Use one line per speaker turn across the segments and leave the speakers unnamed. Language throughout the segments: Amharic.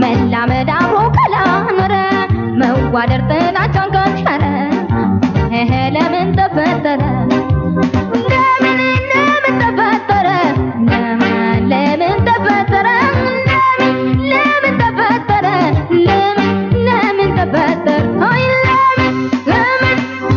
መላመድ አብሮ ካላኖረ መዋደር ጥላቻን ካሻረ እህ ለምን ተፈጠረ ለምን ለምን ተፈጠረ ለምን ለምን ተፈጠረ ለምን ለምን ተፈጠረ ለምን ለምን ተፈጠረ አይ ለምን ለምን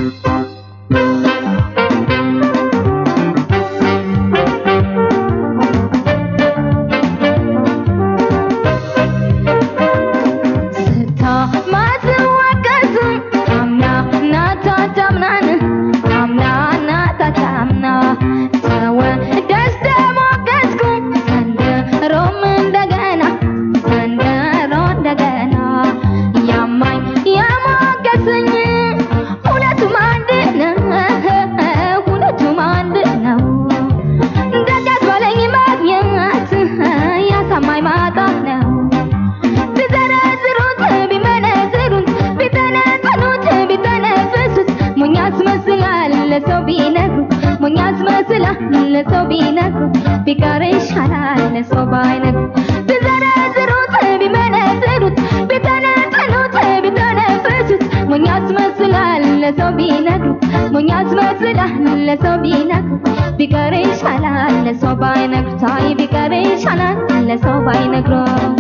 ስታ ማትዋቀስ አምና ናታ ታምናን አምና ናታ ታምና ተወ ደስተ ሞገስኩ ዘንድሮም እንደገና ዘንድሮ እንደገና ያማኝ የሞገስኝ ሁለቱም አንድ ነው ሁለቱም አንድ ነው ደጋት ባለኝ ማግኘት ያሳማኝ ማጣት ነው ቢዘረዝሩት ቢመነዝሩት ቢተነተኑት ቢተነፍሱት ሞኝ ያስመስላል ለሰው ቢነግሩት ሞኝ ያስመስላል ለሰው ቢነግሩት ቢቀር ይሻላል ለሰው ባይነግሩት ቢዘረዝሩት ቢመነዝሩት ቢተነተኑት ቢተነፍሱት ሞኝ ያስመስላል ለሰው ቢነግሩት ሞኝ ያስመስላል ለሰው ቢነግሩት ቢቀር ይሻላል ለሰው ባይነግሩት አይ ቢቀር ይሻላል ለሰው ባይነግሩት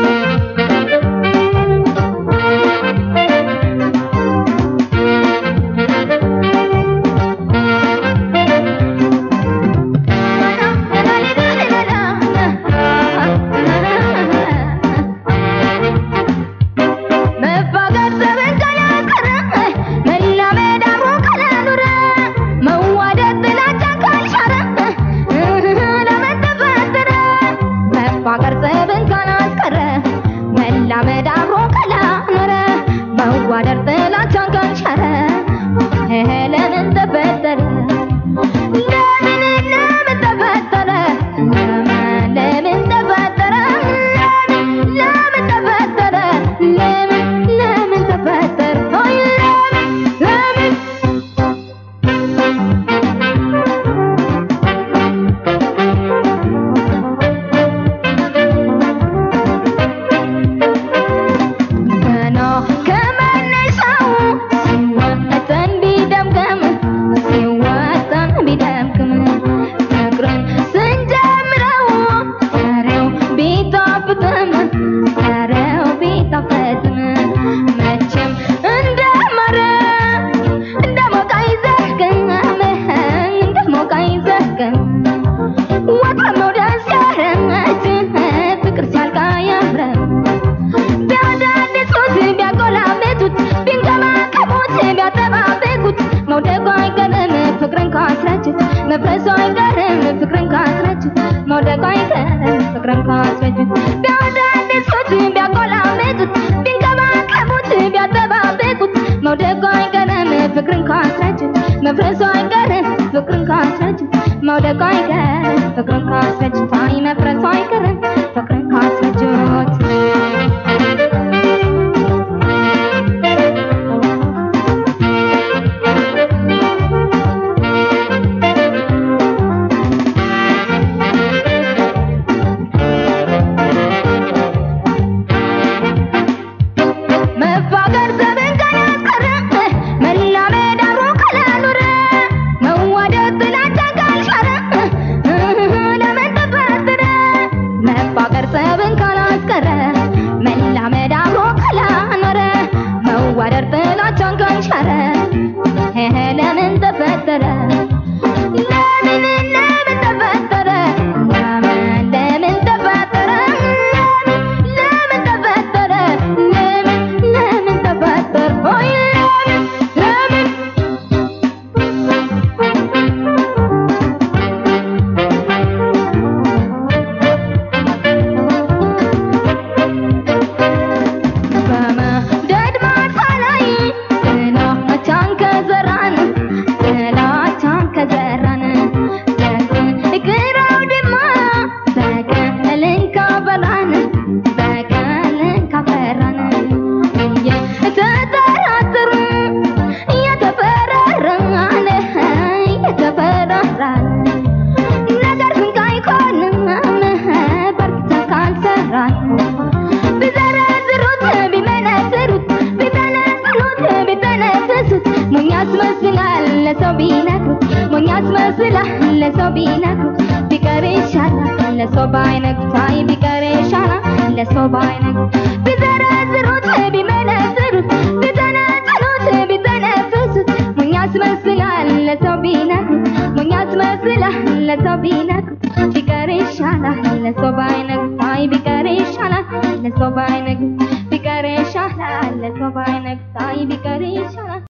መፋቀር ዘመን ካላቀረ መላመድ አብሮ ካላኖረ መዋደድ ጥላቻ ካልሻረ ለምን ተፈጠረ መፋቀር ዘመን ካላስቀረ መላመድ አብሮ ካላኖረ መዋደድ ጥላቻ ካልሻረ ለምን ተፈጠረ ለምን ለምን ተፈጠረ ለምን ለምን ተፈጠረ ለምን ለምን ተፈጠረ ለምን ለምን ተፈጠረ አይ ለምን ለምን ገና ከመነሻው ሲወጠን ቢደምቅም ሲወጠን ቢደምቅም ፍቅርን ስንጀምረው ፍሬው ቢጣፍጥም ፍሬው ቢጣፍጥም መቼም እንደማረ እንደ ሞቅ አይዘልቅም እንደ ሞቅ አይዘልቅም ወጥረም ነው ደስ ያረች ፍቅር ሲያልቅ አያምርም ቢያዳድሱት ቢያቆላምጡት ቢንከባከቡት ቢያጠባብቁት መውደቁ አይቀርም ፍቅርን ካስረጁት መፍረሱ አይቀርም ፍቅርን ካስረጁት መውደቁ አይቀርም ፍቅርን ካስረጁት ቢያዳድሱት ቢያቆላምጡት ቢንከባከቡት ቢያጠባብቁት መውደቁ አይቀርም ፍቅርን ካስረጁት መፍረሱ አይቀርም ፍቅርን ካስረጁት መውደቁ አይቀርም ፍቅርን ካስረጁት አይ መፍረሱ አይቀርም ፍቅርን ካስረጁት መፋቀር ዘመን ካላስቀረ መላመድ አብሮ ካላኖረ ያስመስላል ለሰው ቢነግሩት ቢቀር ይሻላል ለሰው ባይነግሩት አይ ቢቀር ይሻላል ለሰው ባይነግሩት ቢዘረዝሩት ቢመነዝሩት ቢተነተኑት ቢተነፍሱት ሞኝ ያስመስላል ለሰው ቢነግሩት ሞኝ ያስመስላል ለሰው ቢነግሩት ቢቀር ይሻላል ለሰው ባይነግሩት አይ ቢቀር ይሻላል ለሰው ባይነግሩት ቢቀር ይሻላል ለሰው ባይነግሩት አይ ቢቀር ይሻላል